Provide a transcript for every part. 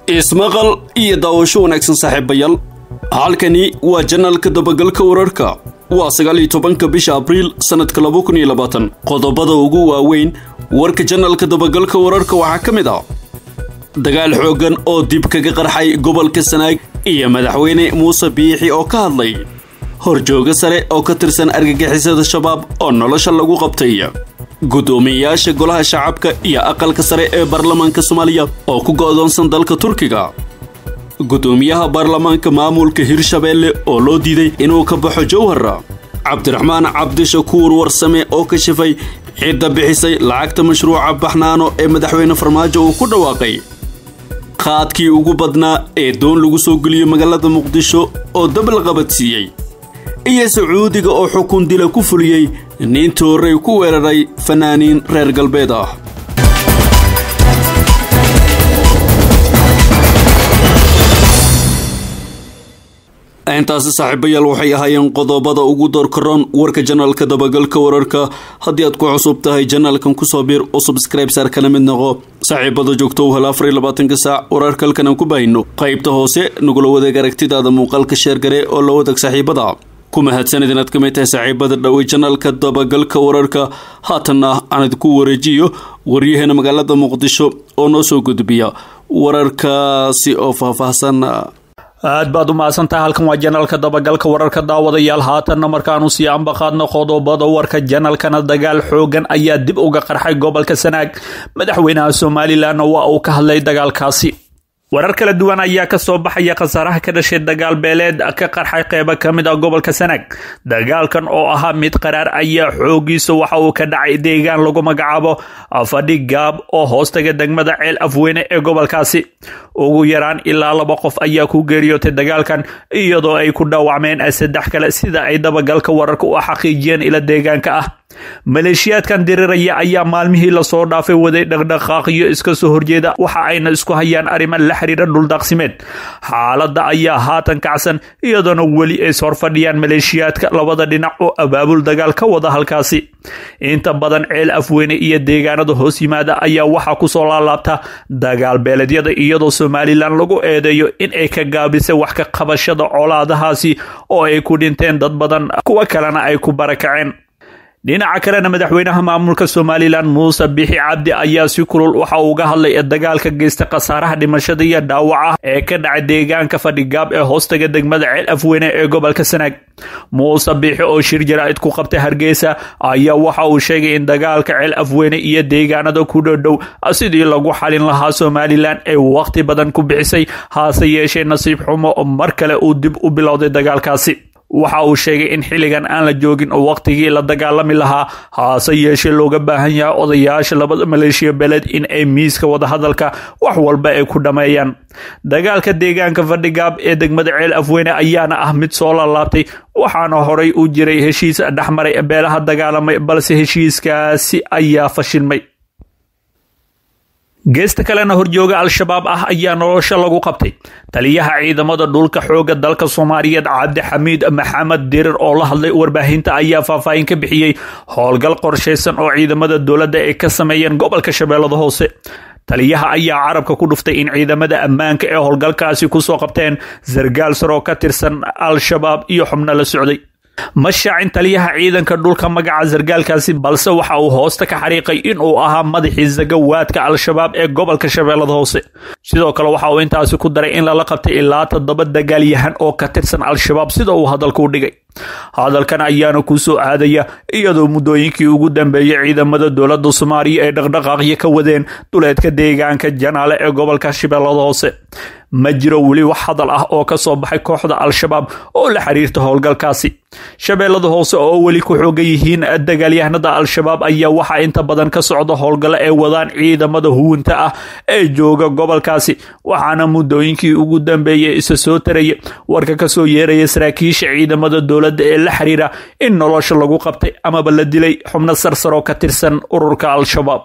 ismaqal iyo daawasho wanaagsan saaxiibayaal halkani waa janalka dabagalka wararka waa sagaal iyo tobanka bisha abriil sannadka laba kun iyo labaatan qodobada ugu waaweyn warka janalka dabagalka wararka waxaa ka mid ah dagaal xooggan oo dib kaga qarxay gobolka sanaag iyo madaxweyne muuse biixi oo ka hadlay horjooga sare oo ka tirsan argagixisada shabaab oo nolosha lagu qabtay guddoomiyeyaasha golaha shacabka iyo aqalka sare ee baarlamaanka soomaaliya oo ku go'doonsan dalka turkiga guddoomiyaha baarlamaanka maamulka hirshabeelle oo loo diiday inuu ka baxo jowhara cabdiraxmaan cabdishakuur warsame oo ka shifay cidda bixisay lacagta mashruuca baxnaano ee madaxweyne farmaajo uu ku dhawaaqay qaadkii ugu badnaa ee doon lagu soo geliyo magaalada muqdisho oo dab la qabadsiiyey iyo sacuudiga oo xukun dila ku fuliyey nin toorey ku weeraray fanaaniin reer galbeed ah intaasi saaxiibayaal waxay ahaayeen qodobada ugu doorkaroon warka janalka dabagalka wararka haddii aad ku cusub tahay janalkan kusoo biir oo subscribe saar kana mid noqo saaxiibada joogto u hel afar iyo labaatanka saac wararka halkan aan ku baahino qaybta hoose nagula wadaeg aragtidaada muuqaalka sheergare oo la wadaag saaxiibada ku mahadsanid inaad ka mid tahay saaxiibada dhowey janalka dabagalka wararka haatanna aan idinku wareejiyo waryaheena magaalada muqdisho oo noo soo gudbiya wararkaasi oo faahfaahsan aad baad u mahadsantahay halkan waa janalka dabagalka wararka daawadayaal haatanna markaanu sii ambaqaadno qodobada warka janalkana dagaal xoogan ayaa dib uga qarxay gobolka sanaag madaxweynaha somalilanna waa uu ka hadlay dagaalkaasi warar kala duwan ayaa kasoo baxaya khasaaraha ka dhashay dagaal beeleed ka qarxay qeybo ka mid ah gobolka sanaag dagaalkan oo ahaa mid qaraar ayaa xoogiisa waxa uu ka dhacay deegaan lagu magacaabo fadhi gaab oo hoostaga degmada ceel afweyne ee gobolkaasi ugu yaraan ilaa laba qof ayaa ku geeriyootay dagaalkan iyadoo ay ku dhaawacmeen saddex kale sida ay dabagalka wararka u xaqiijiyeen ila deegaanka ah maleeshiyaadkan diriraya ayaa maalmihii lasoo dhaafay waday dhaqdhaqaaqiyo iska soo horjeeda waxa ayna isku hayaan arrimo la xiriira dhuldaaqsimeed xaaladda ayaa haatan kacsan iyadoona weli ays horfadhiyaan maleeshiyaadka labada dhinac oo abaabul dagaal ka wada halkaasi inta badan ceel afweyne iyo deegaanada hoos yimaada ayaa waxaa kusoo laalaabta dagaal beeledyada iyadoo somalilan lagu eedeeyo in ay ka gaabisay wax ka qabashada colaadahaasi oo ay ku dhinteen dad badan kuwo kalena ay ku barakaceen dhinaca kalena madaxweynaha maamulka somalilan muuse bixi cabdi ayaa si kulul waxa uu uga hadlay dagaalka geysta khasaaraha dhimashada iyo dhaawaca ee ka dhacay deegaanka fadhigaab ee hoostaga degmada ceel afweyne ee gobolka sanaag muuse bixi oo shir jaraa'id ku qabtay hargeysa ayaa waxa uu sheegay in dagaalka ceel afweyne iyo deegaanada ku dhodhow sidii lagu xalin lahaa somalilan ay wakhti badan ku bixisay haase yeeshee nasiib xumo mar kale uu dib u bilowday dagaalkaasi waxa uu sheegay in xilligan aan la joogin oo wakhtigii la dagaalami lahaa haase yeeshee looga baahan yahay odayaasha labada maleeshiya beled in ay miiska wadahadalka wax walba ay ku dhammeeyaan dagaalka deegaanka fadhigaab ee degmada ceel afweyne ayaana ah mid soo laalaabtay waxaana horay u jiray heshiis dhexmaray beelaha dagaalamay balse heshiiskaasi ayaa fashilmay geesta kalena horjooga al-shabaab ah ayaa nolosha lagu qabtay taliyaha ciidamada dhulka xooga dalka soomaaliyeed cabdixamiid maxamed dirir oo la hadlay warbaahinta ayaa faahfaahin ka bixiyey howlgal qorshaysan oo ciidamada dowladda ay ka sameeyeen gobolka shabeellada hoose taliyaha ayaa carabka ku dhuftay in ciidamada ammaanka ee howlgalkaasi kusoo qabteen sargaal sar oo ka tirsan al-shabaab iyo xubno la socday ma shaacin taliyaha ciidanka dhulka magaca sargaalkaasi balse waxa uu hoosta ka xariiqay in uu ahaa madaxii sagawaadka al-shabaab ee gobolka shabeellada hoose sidoo kale waxa uu intaasi ku daray in lala qabtay ilaa toddoba dagaalyahan oo ka tirsan al-shabaab sida uu hadalka u dhigay hadalkan ayaana ku soo aadaya iyadoo muddooyinkii ugu dambeeyey ciidamada dowladda soomaaliya ay dhaqdhaqaaqyo ka wadeen duleedka deegaanka janaale ee gobolka shabeellada hoose ma jiro weli wax hadal ah oo ka soo baxay kooxda al-shabaab oo la xiriirta howlgalkaasi shabeellada hoose oo weli ku xoogan yihiin dagaalyahanada al-shabaab ayaa waxaa inta badan ka socda howlgalo ay wadaan ciidamada huwinta ah ee jooga gobolkaasi waxaana muddooyinkii ugu dambeeyey isa soo taraya warka kasoo yeeraya saraakiisha ciidamada dowladda ee la xiriira in nolosha lagu qabtay amaba la dilay xubno sarsaroo ka tirsan ururka al-shabaab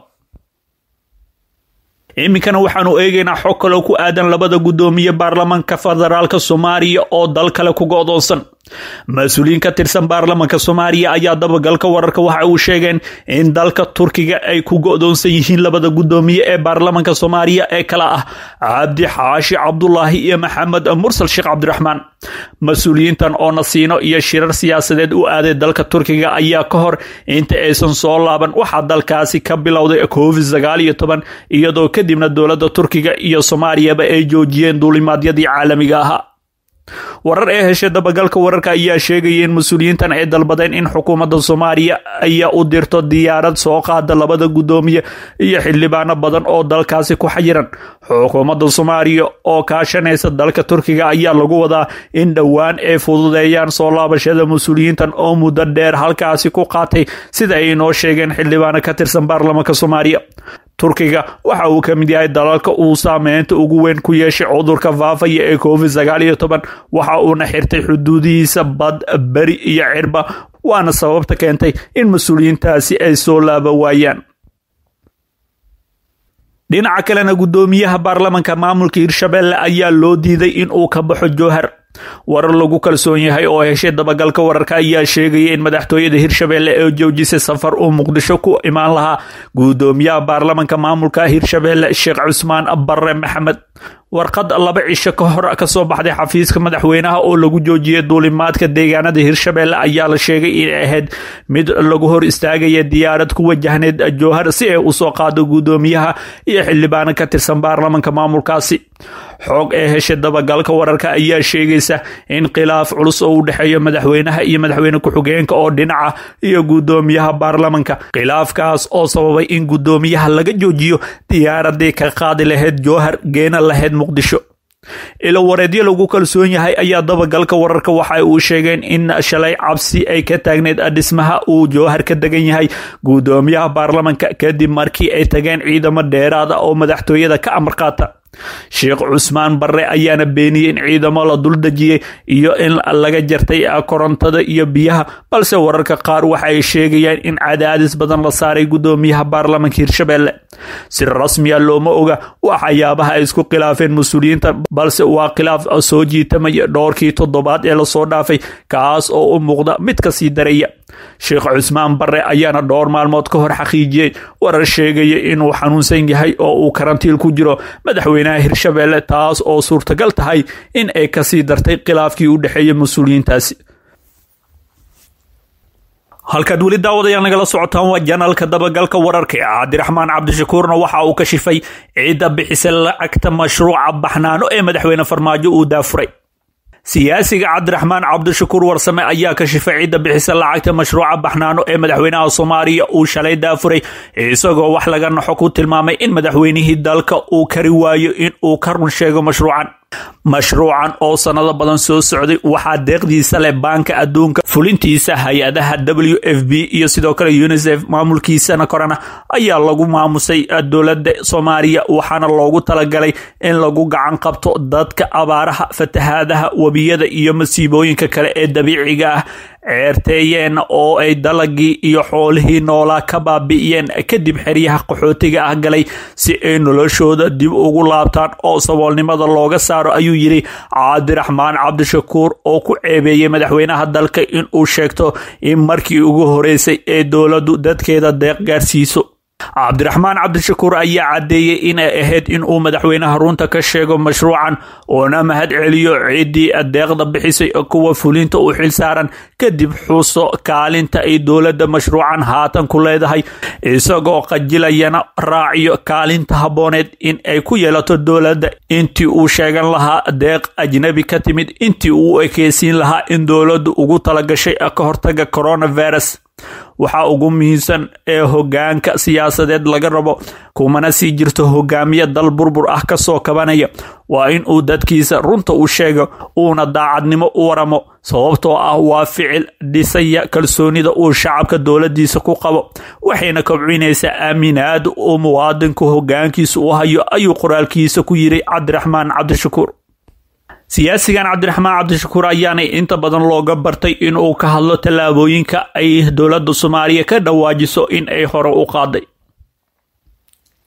iminkana waxaanu eegaynaa xog kaloo ku aadan labada guddoomiye baarlamaanka federaalk soomaaliya oo dal kale ku go'doonsan mas-uuliyiin ka tirsan baarlamanka soomaaliya ayaa dabagalka wararka waxa uu sheegeen in dalka turkiga ay ku go-doonsan yihiin labada guddoomiye ee baarlamanka soomaaliya ee kala ah cabdi xaashi cabdulaahi iyo maxamed mursal sheekh cabdiraxmaan mas-uuliyiintan oo nasiino iyo shirar siyaasadeed u aaday dalka turkiga ayaa ka hor inta aysan soo laaban waxaa dalkaasi ka bilowday covid sagaal iyo toban iyadoo kadibna dowladda turkiga iyo soomaaliyaba ay joojiyeen duulimaadyadii caalamiga ahaa warar ee heshay dabagalka wararka ayaa sheegaya in mas-uuliyiintan ay dalbadeen in xukuumadda soomaaliya ayaa u dirto diyaarad soo qaada labada guddoomiye iyo xildhibaano badan oo dalkaasi ku xayiran xukuumadda soomaaliya oo kaashanaysa dalka turkiga ayaa lagu wadaa in dhowaan ay fududeeyaan soo laabashada mas-uuliyiintan oo muddo dheer halkaasi ku qaatay sida ay inoo sheegeen xildhibaano ka tirsan baarlamanka soomaaliya turkiga waxa uu ka mid yahay dalalka uu saameynta ugu weyn ku yeeshay cudurka faafaya ee covid sagaal iyo toban waxa uuna xirtay xuduudihiisa bad beri iyo cirba waana sababta keentay in mas-uuliyiintaasi ay soo laaba waayaan dhinaca kalena guddoomiyaha baarlamanka maamulka hirshabelle ayaa loo diiday in uu ka baxo jowhar warar lagu kalsoon yahay oo heshay dabagalka wararka ayaa sheegaya in madaxtooyada hirshabelle ee joojisay safar uu muqdisho ku imaan lahaa guddoomiyaha baarlamanka maamulka hirshabelle sheekh cusmaan barre maxamed warqad laba cisho ka hor kasoo baxday xafiiska madaxweynaha oo lagu joojiyay duulimaadka deegaanada hirshabelle ayaa la sheegay inay ahayd mid lagu hor istaagaya diyaarad ku wajahneyd jowhar si ay usoo qaado guddoomiyaha iyo xildhibaano ka tirsan baarlamanka maamulkaasi xoog ee heshay dabagalka wararka ayaa sheegaysa in khilaaf culus oo u dhexeeyo madaxweynaha iyo madaxweyne ku-xigeenka oo dhinaca iyo guddoomiyaha baarlamanka khilaafkaas oo sababay in guddoomiyaha laga joojiyo diyaaradii ka qaadi lahayd jowhar geena lahayd muqdisho ilo wareedyo lagu kalsoon yahay ayaa dabagalka wararka waxa uu sheegeen in shalay cabsi ay ka taagneyd dhismaha uu jowhar ka degan yahay guddoomiyaha baarlamanka kadib markii ay tageen ciidamo dheeraada oo madaxtooyada ka amar qaata sheekh cusmaan barre ayaana beeniyey in ciidamo la dul dejiyey iyo in laga jartay korontada iyo biyaha balse wararka qaar waxa ay sheegayaan in cadaadis badan la saaray guddoomiyaha baarlamanka hirshabelle si rasmiya looma oga waxyaabaha ay isku khilaafeen mas-uuliyiinta balse waa khilaaf soo jiitamaya dhowrkii toddobaad ee lasoo dhaafay kaas oo u muuqda mid kasii daraya sheekh cusmaan barre ayaana dhowr maalmood ka hor xaqiijiyey warar sheegaya inuu xanuunsan yahay oo uu karantiil ku jiro madaxweynaha hirshabelle taas oo suurtagal tahay in ay kasii dartay khilaafkii u dhexeeyay mas-uuliyiintaasi halkaad weli daawadayaal nagala socotaan waa janalka dabagalka wararka ee cabdiraxmaan cabdishakuurna waxa uu ka shifay ciidda bixisa lacagta mashruuca baxnaano ee madaxweyne farmaajo uu daafuray siyaasiga cabdiraxmaan cabdishakuur warsame ayaa ka shifay cidda bixisa lacagta mashruuca baxnaano ee madaxweynaha soomaaliya uu shalay daafuray isagoo wax laga naxo ku tilmaamay in madaxweynihii dalka uu kari waayo in uu ka run sheego mashruucan mashruucan oo sanado badan soo socday waxaa deeqdiisa leh baanka adduunka fulintiisa hay-adaha w f b iyo sidoo kale unisef maamulkiisana korana ayaa lagu maamusay dowladda soomaaliya waxaana loogu talagalay in lagu gacan qabto dadka abaaraha fatahaadaha webiyada iyo masiibooyinka kale ee dabiiciga ah ceerteeyeen oo ay dalagii iyo xoolihii noolaa ka baabi'iyeen kadib xeryaha qaxootiga ah galay si ay noloshooda dib ugu laabtaan oo saboolnimada looga saaro ayuu yidhi cabdiraxmaan cabdishakuur oo ku ceebeeyey madaxweynaha dalka in uu sheegto in markii ugu horeysay ee dowladdu dadkeeda deeq gaarsiiso cabdiraxmaan cabdishakuur ayaa caddeeyey inay ahayd in uu madaxweynaha runta ka sheego mashruucan uona mahad celiyo ciddii deeqda bixisay kuwa fulinta u xil saaran kadib xuso kaalinta ay dowladda mashruucan haatan ku leedahay isagoo qajilayana raaciyo kaalinta habbooneed in ay ku yeelato dowladda intii uu sheegan lahaa deeq ajnabi ka timid intii uu ekeysiin lahaa in dowladdu ugu talagashay ka hortaga coronavirus waxaa ugu muhiimsan ee hogaanka siyaasadeed laga rabo kumana sii jirto hogaamiye dal burbur ah kasoo kabanaya waa in uu dadkiisa runta u sheego uuna daacadnimo u waramo sababtoo ah waa ficil dhisaya kalsoonida uu shacabka dowladiisa ku qabo waxayna kobcinaysaa aaminaad uu muwaadinku hogaankiisa u hayo ayuu qoraalkiisa ku yiri cabdiraxmaan cabdishakuur siyaasigan cabdiraxmaan cabdishakuur ayaanay inta badan looga bartay inuu ka hadlo tallaabooyinka ay dowladda soomaaliya ka dhawaajiso in ay hore u qaaday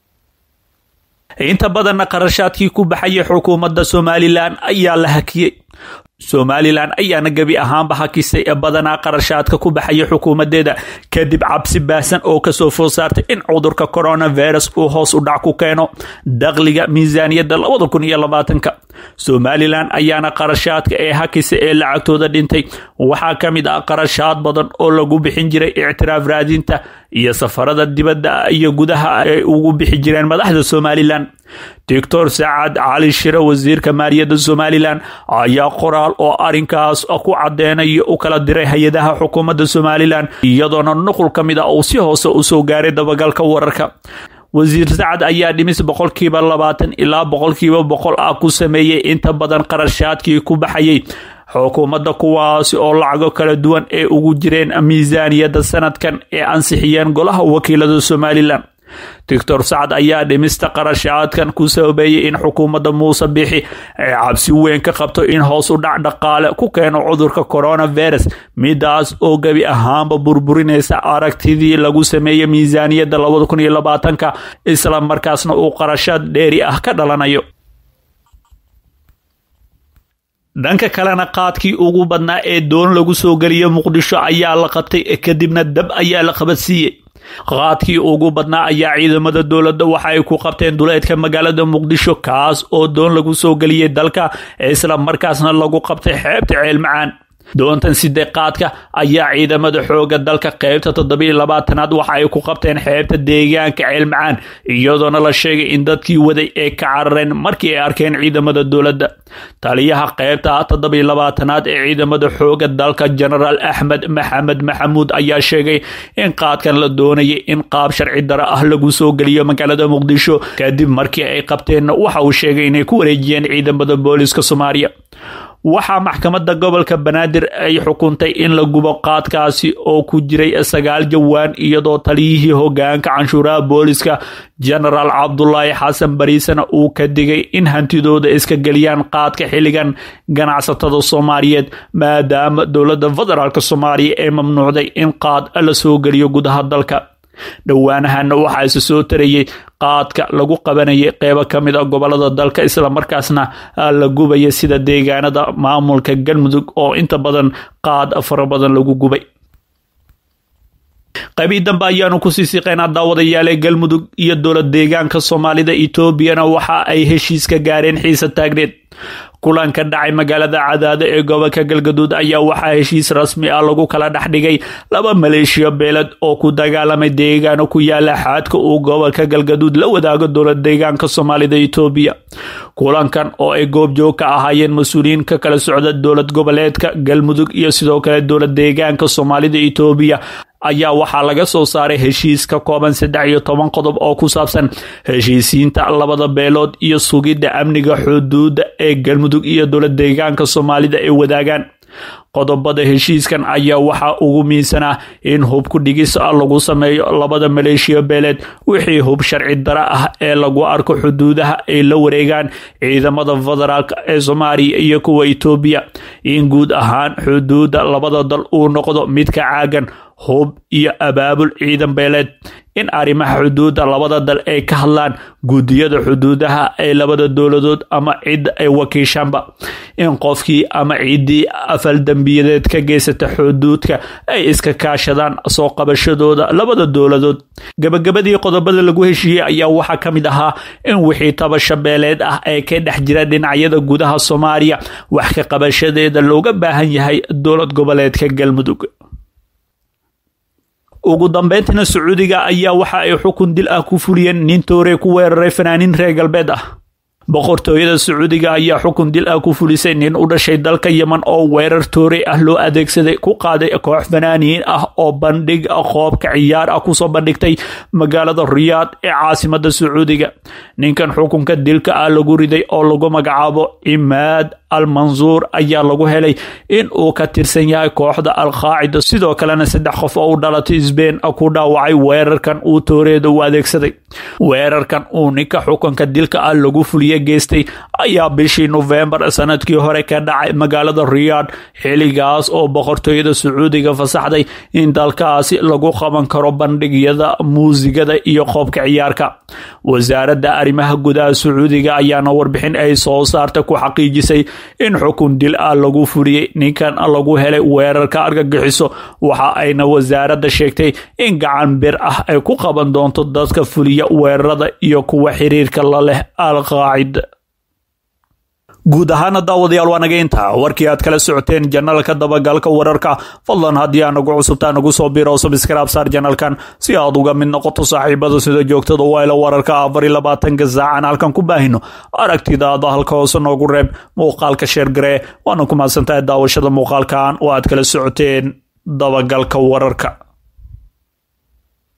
inta badanna qarashaadkii ku baxayay xukuumadda somalilan ayaa la hakiyey somalilan ayaana gebi ahaanba hakisay ee badanaa qarashaadka ku baxaya xukuumadeeda kadib cabsi baahsan oo kasoo food saartay in cudurka coronavirus uu hoos u dhac ku keeno dakhliga miisaaniyadda labada kun iyo labaatanka somalilan ayaana qarashaadka ee hakisay ee lacagtooda dhintay waxaa ka mid ah qarashaad badan oo lagu bixin jiray ictiraaf raadinta iyo safarada dibadda iyo gudaha ay ugu bixi jireen madaxda somalilan doctor sacad cali shire wasiirka maaliyadda somalilan ayaa qoraal oo arinkaas ku cadeenaya u kala diray hay-adaha xukuumadda somalilan iyadoona nuqul ka mid a uu si hoose usoo gaaray dabagalka wararka wasiir sacad ayaa dhimis boqolkiiba labaatan ilaa boqolkiiba boqol ah ku sameeyey inta badan qarashaadkii ku baxayay xukuumadda kuwaasi oo lacago kala duwan ee ugu jireen miisaaniyadda sanadkan ee ansixiyeen golaha wakiilada somalilan doctor sacad ayaa dhimista qarashaadkan ku sababeeyey in xukuumadda muuse bixi ay cabsi weyn ka qabto in hoos u dhac dhaqaale ku keeno cudurka coronavirus midaas oo gebi ahaanba burburinaysa aragtidii lagu sameeyey miisaaniyadda labada kun iyo labaatanka isla markaasna uu qarashaad dheeri ah ka dhalanayo dhanka kalena qaadkii ugu badnaa ee doon lagu soo geliyo muqdisho ayaa la qabtay kadibna dab ayaa la qabadsiiyey qaadkii ugu badnaa ayaa ciidamada dowladda waxa ay ku qabteen duleedka magaalada muqdisho kaas oo doon lagu soo geliyey dalka isla markaasna lagu qabtay xeebta ceelmacaan doontan sidee qaadka ayaa ciidamada xooga dalka qeybta toddobiiy labaatanaad waxa ay ku qabteen xeebta deegaanka ceelmacaan iyadoona la sheegay in dadkii waday ay ka carareen markii ay arkeen ciidamada dowladda taliyaha qeybta toddobiiy labaatanaad ee ciidamada xooga dalka genaraal axmed maxamed maxamuud ayaa sheegay in qaadkan la doonayay in qaab sharci daro ah lagu soo geliyo magaalada muqdisho kadib markii ay qabteenna waxa uu sheegay inay ku wareejiyeen ciidamada booliska soomaaliya waxaa maxkamadda gobolka banaadir ay xukuntay in la gubo qaadkaasi oo ku jiray sagaal jawaan iyadoo taliyihii hogaanka canshuuraha booliska genaraal cabdulaahi xasan bariisana uu ka digay in hantidooda iska geliyaan qaadka xilligan ganacsatada soomaaliyeed maadaama dowladda federaalk soomaaliya ee mamnuucday in qaad la soo geliyo gudaha dalka dhowaanahana waxaa isa soo tarayay qaadka lagu qabanayay qeybo ka mid a gobolada dalka islamarkaasna la gubaya sida deegaanada maamulka galmudug oo inta badan qaad fara badan lagu gubay qaybii dambe ayaanu kusii siqeynaa daawadayaale galmudug iyo dowlad deegaanka soomaalida etoobiyana waxa ay heshiis ka gaareen xiisa taagneed kulanka dhacay magaalada cadaado ee gobolka galgaduud ayaa waxaa heshiis rasmi ah lagu kala dhex dhigay laba maleeshiyo beeled oo ku dagaalamay deegaano ku yaala xaadka uu gobolka galgaduud la wadaago dowlad deegaanka soomaalida etoobiya kulankan oo ay goobjoog ka ahaayeen mas-uuliyiin ka kala socda dowlad goboleedka galmudug iyo sidoo kale dowlad deegaanka soomaalida etoobiya ayaa waxaa laga soo saaray heshiis ka kooban saddex iyo toban qodob oo ku saabsan heshiisiinta labada beelood iyo sugidda amniga xuduudda ee galmudug iyo dowlad deegaanka soomaalida ay wadaagaan qodobada heshiiskan ayaa waxaa ugu miinsanaa in hub ku dhigis lagu sameeyo labada maleeshiya beeleed wixii hub sharci dara ah ee lagu arko xuduudaha ay la wareegaan ciidamada federaalk ee soomaaliya iyo kuwa etoobiya in guud ahaan xuduudda labada dal uu noqdo mid ka caagan hub iyo abaabul ciidan beeleed in arrimaha xuduudda labada dal ay ka hadlaan guddiyada xuduudaha ee labada dowladood ama cidda ay wakiishaanba in qofkii ama ciddii afal dembiyadeed ka geysata xuduudka ay iska kaashadaan soo qabashadooda labada dowladood gabagabadii qodobada lagu heshiiyey ayaa waxaa ka mid ahaa in wixii tabasha beeleed ah ee ka dhex jira dhinacyada gudaha soomaaliya wax ka qabashadeeda looga baahan yahay dowlad goboleedka galmudug ugu dambeyntina sacuudiga ayaa waxa ay xukun dil ah ku fuliyeen nin toore ku weeraray fanaaniin reer galbeed ah boqortooyada sacuudiga ayaa xukun dil ah ku fulisay nin u dhashay dalka yeman oo weerar toore ah loo adeegsaday ku qaaday koox fanaaniin ah oo bandhig qoobka ciyaar ah kusoo bandhigtay magaalada riyaad ee caasimada sacuudiga ninkan xukunka dilka ah lagu riday oo lagu magacaabo cimaad al mansuur ayaa lagu helay in uu ka tirsan yahay kooxda al-qaacida sidoo kalena saddex qof oo u dhalatay sbein ku dhaawacay weerarkan uu tooreeda u adeegsaday weerarkan uu ninka xukunka dilka ah lagu fuliye geystay ayaa bishii nofembar sanadkii hore ka dhacay magaalada riyaad xiligaas oo boqortooyada sacuudiga fasaxday in dalkaasi lagu qaban karo bandhigyada muusigada iyo qoobka ciyaarka wasaaradda arrimaha gudaha sacuudiga ayaana warbixin ay soo saarta ku xaqiijisay in xukun dil ah lagu fuliyey ninkan lagu helay weerarka argagixiso waxa ayna wasaaradda sheegtay in gacan bir ah ay ku qaban doonto dadka fuliya weerarada iyo kuwa xiriirka la leh al-qaacida guud ahaana daawadayaal waa naga intaa warkii aad kala socoteen janalka dabagalka wararka fadlan haddii aa nagu cusubtaa nagu soo biro subscribe saar janalkan si aad uga mid noqoto saaxiibada sida joogtada wayla wararka afar iyo labaatanka saacan halkan ku baahino aragtidaada halka hoose noogu reeb muuqaalka sheergaree waana ku mahadsantahay daawashada muuqaalkan oo aad kala socoteen dabagalka wararka